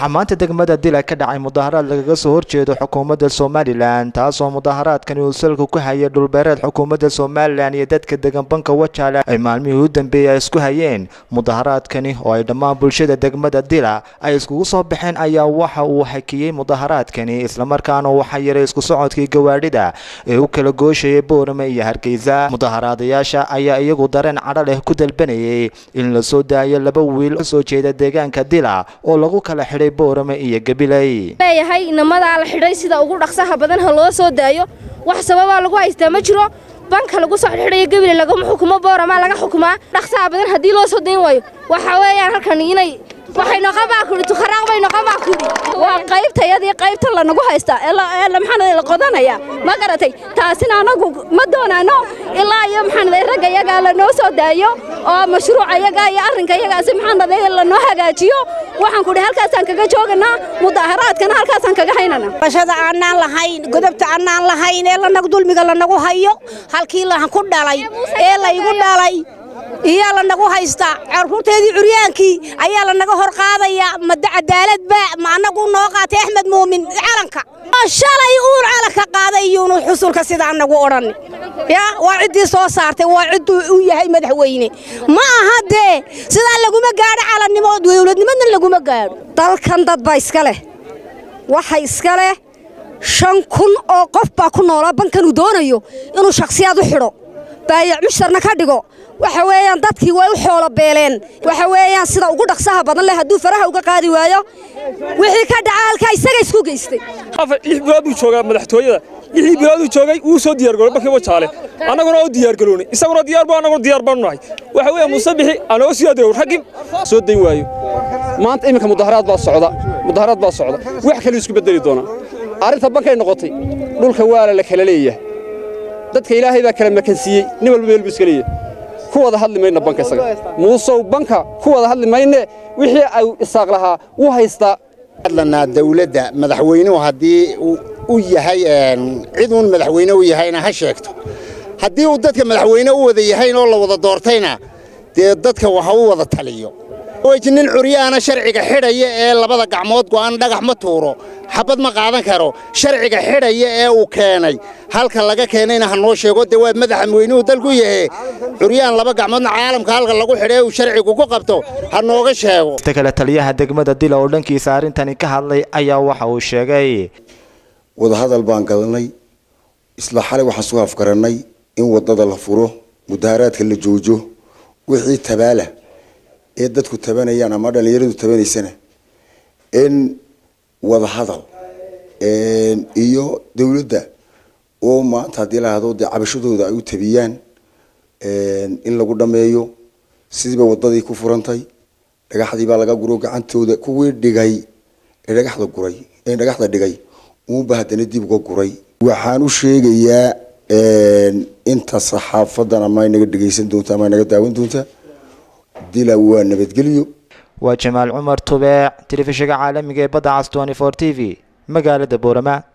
waxaa maanta degmada dila ka dhacay mudaharaad lagaga soo horjeedo xukuumadda somalilan taasoo mudaharaadkani uu salka ku hayay dhulbeereed xukuumadda somalilan iyo dadka degan banka wajaale ay maalmihii u dambeeyay isku hayeen mudaharaadkani oo ay dhammaan bulshada degmada dila ay iskugu soo baxeen ayaa waxa uu hakiyey mudaharaadkani islamarkaana waxaa yaray isku socodkii gawaadhida ee u kala gooshayay boorame iyo hargeysa mudaharaadayaasha ayaa iyagu dareen cadho leh ku dalbanayay in la soo daayo laba wiil ka soo jeeda deegaanka dila oo lagu kala xidhay boorame iyo gabiley leeyahay inamadaa la xidhay sida ugu dhaqsaha badan ha loo soo daayo wax sababaa lagu haystaa ma jiro banka lagu soo xidhayo gabile lagama xukumo boorama laga xukumaa dhaqsaha badan haddii loo soo dayn waayo waxa weeyaan halkan inay waxay noqon baa kudhi tukharaaq bay noqon baa kudhi waa qaybtayadii qaybta lanagu haystaa ee maxaanada la qodanaya ma garatay taasina anagu ma doonaano ilaa iyo maxaanada ragga yagaa lanoo soo daayo oo mashruuca yagaa iyo arrinka yagaasi maxaanada lanoo hagaajiyo waxaan kudhi halkaasaan kaga jooganaa mudaharaadkana halkaasaan kaga haynana bashada aanaan lahayn godobta aanaan lahayn ee lanagu dulmiga lanagu hayo halkii la ku dhalay ee laygu dhalay iyaa lanagu haystaa carruurteedii curyaankii ayaa lanaga hor qaadayaa mada cadaaladba ma annagu noo qaatay axmed muumin calanka shalay uun calanka qaaday iyuunu xusulka sida annagu odhan ya waa ciddii soo saartay waa cidduu u yahay madaxweyne ma aha dee sidaa laguma gaadho calannimo dowladnimadna laguma gaadho dalkan dad baa iska leh waxa iska leh shan kun oo qof baa ku noolaa bankan uu doonayo inuu shakhsiyaad u xidho baayac mushtarna ka dhigo waxa weeyaan dadkii way u xoolo beeleen waxa weeyaan sida ugu dhaqsaha badan leh hadduu faraha uga qaadi waayo wixii ka dhaca halkaa isaga isku geystay lix bilood buu joogaa madaxtooyada lixdii bilooduu joogay wuu soo diyaargaroobay markii wajaale annaguna oo diyaargaroonay isaguna diyaar buu annaguna diyaar baanu nahay waxa weeye musabixi anoo sii adeegow raggii soo dayn waayo maanta iminka mudaharaad baa socda mudaharaad baa socda wax kale isku bedeli doonaa arrinta bankay noqotay dhulka waala la kala leeyahay dadka ilaahay baa kala makansiiyey nin walba meel buu iska leeyahay ku wada hadli mayna banka isaga muusow banka ku wada hadli mayne wixii ay isaaq lahaa wuu haystaa hadlanaa dawladda madaxweynuhu haddii u yahay cid uun madaxweyne u yahayna ha sheegto haddii uu dadka madaxweyne u wada yahayn oo la wada doortayna dee dadka waxa u wada taliyo nin curyaana sharciga xidhaya ee labada gacmood go'an dhagax ma tuuro xabad ma qaadan karo sharciga xidhaya ee uu keenay halka laga keenayna ha noo sheego dee waa madaxa weynuhu dalku yahe curyaan laba gacmoodna caalamka halka lagu xidhay uu sharcigu ku qabto ha nooga sheego inta kale taliyaha degmada dila oo dhankiisa arrintani ka hadlay ayaa waxa uu sheegay wadahadal baan galnay isla xalay waxaan soo afgarannay in waddada la furo mudaharaadka la joojo wixii tabaala ee dadku tabanayaan ama dhallinyaradu tabanaysana in wadahadal iyo dawladda oo maanta haddii lahado dee cabashadooda ay u tabiyaan in lagu dhammeeyo sidiiba waddadii ku furantay dhagaxdii baa laga guro gacantooda kuwii dhigay ee dhagaxda guray ee dhagaxda dhigay uunba haddana dib uga guray waxaan u sheegayaa inta saxaafadan ama inaga dhegaysan doonta ama inaga daawan doonta dila waa nabadgelyo waa jamaal cumar tubeec telefishinka caalamiga ee badda cas t v magaalada boorama